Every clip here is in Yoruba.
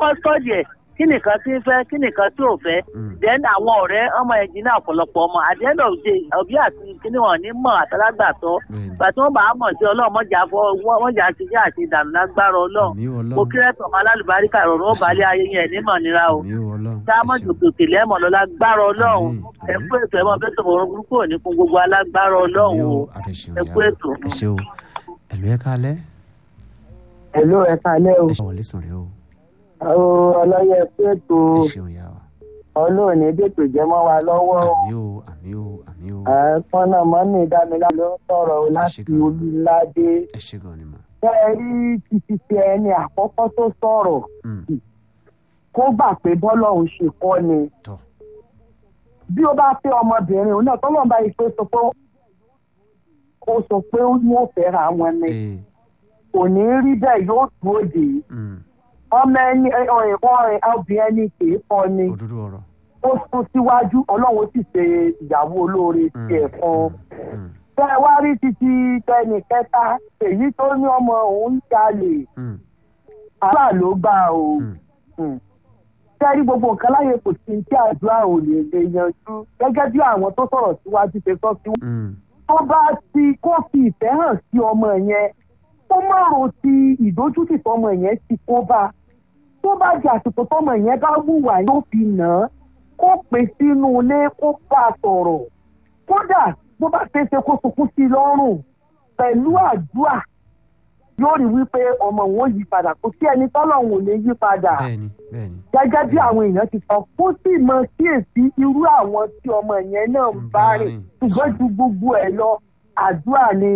kọ́kọ́ sọ́ọ̀dì ẹ̀ kí nìkan tí ń fẹ́ kí nìkan tí ò fẹ́ Mm. then àwọn ọ̀rẹ́ ọmọ ẹ̀jìn náà ọ̀pọ̀lọpọ̀ ọmọ at the end of the day òbí àti kíní wọn ní mọ̀ àtàlágbàtọ́ bẹ́ẹ̀ni gbà tí wọ́n bá mọ̀ sí ọlọ́run mọ̀jà fọ́ mọ̀jà ti jẹ́ àti ìdààmú lágbára ọlọ́run àmì mo ọlọ́run kí rẹ́pọ̀ ọmọ alálùbáríkà rọrùn ó balẹ̀ ayé yẹn ní mọ̀ nira o àmì ọlọ́run ká mọ̀ jòkè lẹ́mọ̀ lọ lágbára ọlọ́run Àmín, ẹ àmín. kú ètò ẹ̀mọ́ fẹ́ sọ̀rọ̀ orun burúkú òní fún gbogbo alágbára ọlọ́run àmì o o àtẹ̀sẹ̀ ẹ kú ètò. ẹ ṣe o ẹ̀lú ẹ̀ kálẹ̀ Hello, ẹ kalẹ́ o. ẹ ṣe wọlé sùn rẹ o Àwọn ọlọ́yẹ pẹ̀tù ẹ ṣeun yà wá ọlọ́ọ̀ni dètò jẹ́ mọ́ wa lọ́wọ́ o. àmì o àmì o àmì o Ẹ̀ẹ́dẹ́gbọ́n náà mọ́mí dámilá ló ń sọ̀rọ̀ o láti Àṣìkò. olúládé. ẹ ṣe gan ni mà Ṣé ẹ rí títí tí ẹni àkọ́kọ́ tó sọ̀rọ̀ Mm, kó gbà pé bọ́lọ́hún ṣe kọ́ ni. tọ́ Bí ó bá fẹ́ ọmọbìnrin òun náà tọ́lọ́ bá yìí pé sọ pé ó sọ pé wọ́n fẹ́ra wọn ni. ee Kò ní rí bẹ́ẹ̀ yóò dúró dè é. mm, Ọmọ ẹni ọ̀rìn ọ̀rìn obìnrin ẹni kì í kọ́ ni. òdodo ọ̀rọ̀ ó sún síwájú ọlọ́run sì ṣe ìyàwó olóore Mm, tiẹ̀ fún un. mm, tẹ ẹ wá rí títí tẹnì kẹta èyí tó ní ọmọ òun ń jalè mm, àdúrà ló gbà o. mm, Mm. tẹ ẹ rí gbogbo nǹkan láyé kò sí tí àdúrà ò lè lè yanjú gẹ́gẹ́ bí àwọn tó sọ̀rọ̀ síwájú ṣe sọ sí. mm, tó bá ti kó fi ìfẹ́ hàn sí ọmọ yẹn tó má ro ti ìdójútì tọmọ yẹn ti kó bá tó bá di àsìkò tọmọ yẹn bá wùwà yóò fi nà án kó pè sínú ilé kó bá a sọ̀rọ̀ kódà bó bá ṣe é ṣe kó sunkún sí i lọ́rùn pẹ̀lú àdúrà yóò rí wípé ọmọ wọn yí padà kò sí ẹni tọ́lọ́hún ò lè yí padà bẹ́ẹ̀ni bẹ́ẹ̀ni gẹ́gẹ́ bí àwọn èèyàn ti sọ kó sì mọ kíyèsí irú àwọn tí ọmọ yẹn náà ń bá rìn ṣùgbọ́n ju gbogbo ẹ̀ lọ àdúrà ni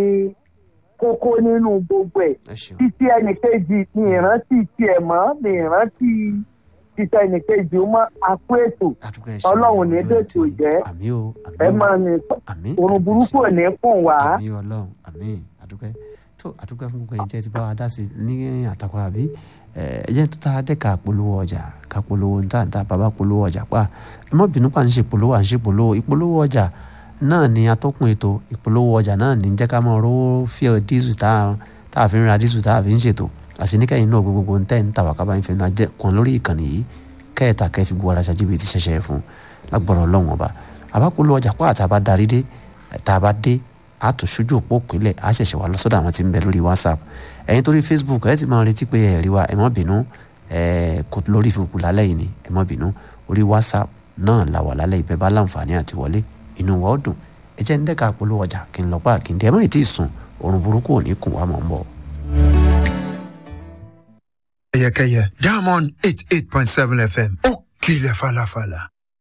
kókó nínú gbogbo ẹ̀ ẹ ṣeun títí ẹnìkejì ní ìrántí tiẹ̀ mọ́ ní ìrántí títí ẹnìkejì mọ́ àpò ètò àdúgbò ẹ ṣeun Ọlọ́run ní àdúgbò dètò ẹ ti- jẹ́. àmì o àmì ẹ o máa ní àmì orun burúkú ò ní kùn wá. àmì ọlọ́run àmì àdúgbò tó àdúgbò fún gbogbo ẹ̀yin tí ẹ ti bá wa dá sí i ní àtàkùn àbí ẹ ẹ jẹ́ tó tá a dẹ́ ká polówó ọjà ká polówó níta níta bàbá polówó ọjà pa ẹ má bínú pa à ń ṣe polówó à ń ṣe polówó ìpolówó ọjà náà ni atọ́kùn ètò ìpolówó ọjà náà ní jẹ́ ká máa rówó fíẹ̀ dísù tá a tá a fi ń ra dísù tá a fi ń ṣètò àsìníkẹ́yìn náà gbogbo ń tẹ́ ń tà wá kábàáyé fẹ́ náà jẹ́ kan lórí ìkànnì yìí kẹ́ẹ̀ta kẹ́ẹ̀ fi gbọ́ ara ṣáájú bíi ti ṣẹ̀ṣẹ̀ fún lágbọ̀rọ̀ ọlọ́run ọba àbápolówó ọjà pa àtàbá darí dé tá a bá dé a tún ṣojú òpó òpínlẹ̀ a ṣẹ̀ṣẹ̀ wá lọ sọ́dọ̀ àwọn tí ń bẹ lórí whatsapp ẹ̀yin torí facebook ẹ̀ ti máa retí pé ẹ̀ rí wa ẹ̀ má bínú ẹ̀ kò lórí facebook lálẹ́ yìí ni ẹ̀ má bínú orí whatsapp náà la wà lálẹ́ ìbẹ́ bá láǹfààní àti wọlé inú wa ó dùn ẹ jẹ́ ń dẹ́ka polówó ọjà kí n lọ pa kí n dẹ́ ẹ má ì tí ì sùn oorun burúkú ò ní kùn wá mọ̀ ń bọ̀. Kẹyẹkẹyẹ Diamond eight eight point seven FM ó kilẹ̀ falafala.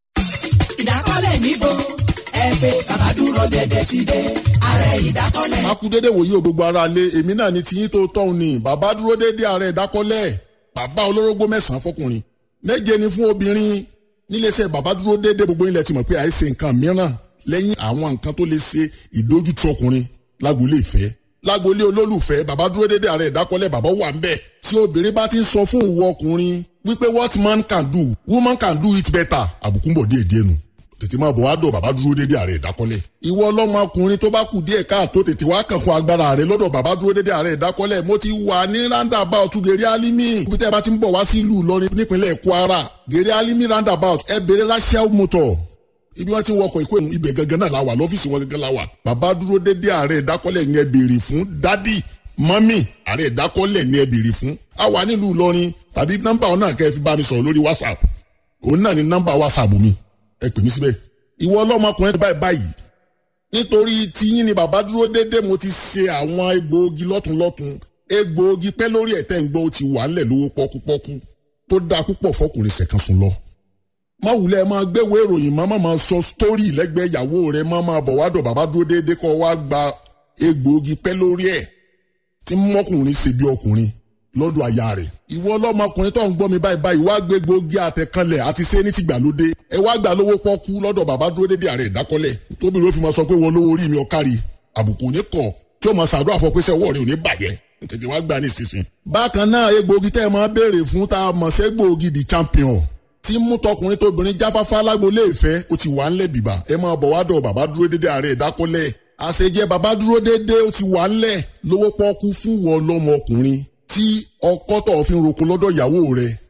ìdákọ́lẹ̀ níbo ẹ pé bàbá dúró dédé ti dé ààrẹ ìdákọ́lẹ̀. a kú dédé wòye o gbogbo ara lé èmi náà ni tiyín tó tọ́hún ni bàbá dúró dédé ààrẹ ìdákọ́lẹ̀ bàbá olórógbó mẹ́sàn-án fọkùnrin méje ni fún obìnrin níléeṣẹ́ bàbá dúró dédé gbogbo ilẹ̀ ti mọ̀ pé àìsè nǹkan mìíràn lẹ́yìn àwọn nǹkan tó lè ṣe ìdójútì ọkùnrin lágboolé ìfẹ́ lágboolé olólùfẹ́ bàbá dúró dédé ààrẹ ìdákọ́lẹ̀ bàbá wà ń bẹ̀ tí obìnrin bá ti ń sọ fún ìwọ ọkùnrin wípé what man can do woman can do it better àbùkù ń bọ̀ díẹ̀ díẹ̀ nù tètè máa bọ̀ wá dọ̀ bàbá dúró dédé ààrẹ ìdákọ́lẹ̀. ìwọ ọlọ́mọkùnrin tó bá kù díẹ̀ káàtó tètè wá kàn fún agbára rẹ lọ́dọ̀ bàbá dúró dédé ààrẹ ìdákọ́lẹ̀ mo ti wà ní roundabout gèrè alimi ibi tẹ́ ẹ bá ti ń bọ̀ wá sí ìlú Ìlọrin nípínlẹ̀ Kwara gèrè alimi roundabout ẹ bèrè rachel motor ibi wọn ti ń wọkọ̀ ìkó ibẹ̀ gangan náà la wà lọ́fíìsì wọn gangan la wà bàbá dúró dédé ààrẹ ìdákọ́lẹ̀ yẹn béèrè fún dádì mọ́mì ààrẹ ìdákọ́lẹ̀ ni ẹ béèrè fún a wà nílùú Ìlọrin tàbí nọ́mbà ọ̀nà kẹ́ ẹ fi bá mi sọ̀rọ̀ lórí WhatsApp òun náà ni nọ́mbà WhatsApp mi ẹ pè mí síbẹ̀ ìwọ ọlọ́mọkùnrin báyìí báyìí nítorí tiyín ni bàbá dúró déédéé mo ti ṣe àwọn egbòogi lọ́tunlọ́tun egbòogi pẹ́ lórí ẹ̀tẹ́ ń gbọ́ ó ti wà ńlẹ̀ lówó pọ́kúpọ́kú tó dáa púpọ̀ fọkùnrin ṣẹ̀kan sùn lọ. má wulẹ̀ máa gbéwèé ìròyìn má má máa sọ sítórì lẹ́gbẹ̀ẹ́ ìyàwó rẹ̀ má máa bọ̀ wá dọ̀ bàbá dúró déédéé kọ́ wá gba egbòogi pẹ́ lórí ẹ̀ tí mọ́kùnrin ṣe bí ọkùnrin lọ́dọ̀ aya rẹ̀. ìwọ ọlọ́mọkùnrin tó ń gbọ́ mi báyìí báyìí wá gbé gbòógì àtẹ̀kanlẹ̀ àti ṣé ní tìgbàlódé ẹ wá gbà lówó pọ́kú lọ́dọ̀ bàbá dúró dédé ààrẹ ìdákọ́lẹ̀ tóbi ló fi máa sọ pé wọ́n lówó orí mi ọ̀kárí àbùkù ní kọ̀ tí ó máa ṣàdúrà fọ pé sẹ́ ọwọ́ rẹ̀ ò ní bàjẹ́ tètè wá gbà ní ìsinsìn. bákan náà egbòogi tẹ́ ẹ máa béèrè fún tá a mọ̀ sí egbòogi the champion tí mú tọkùnrin tóbìnrin jáfáfá lágbolé ìfẹ́ ó ti wà ńlẹ̀ bìbà ẹ máa bọ̀ wá dọ̀ bàbá dúró dédé ààrẹ ìdákọ́lẹ̀ àṣejẹ bàbá dúró dédé ó ti wà ńlẹ̀ lówó pọ́kú fún wọn lọ́mọkùnrin tí ọkọ tó fi ń roko lọ́dọ̀ ìyàwó rẹ̀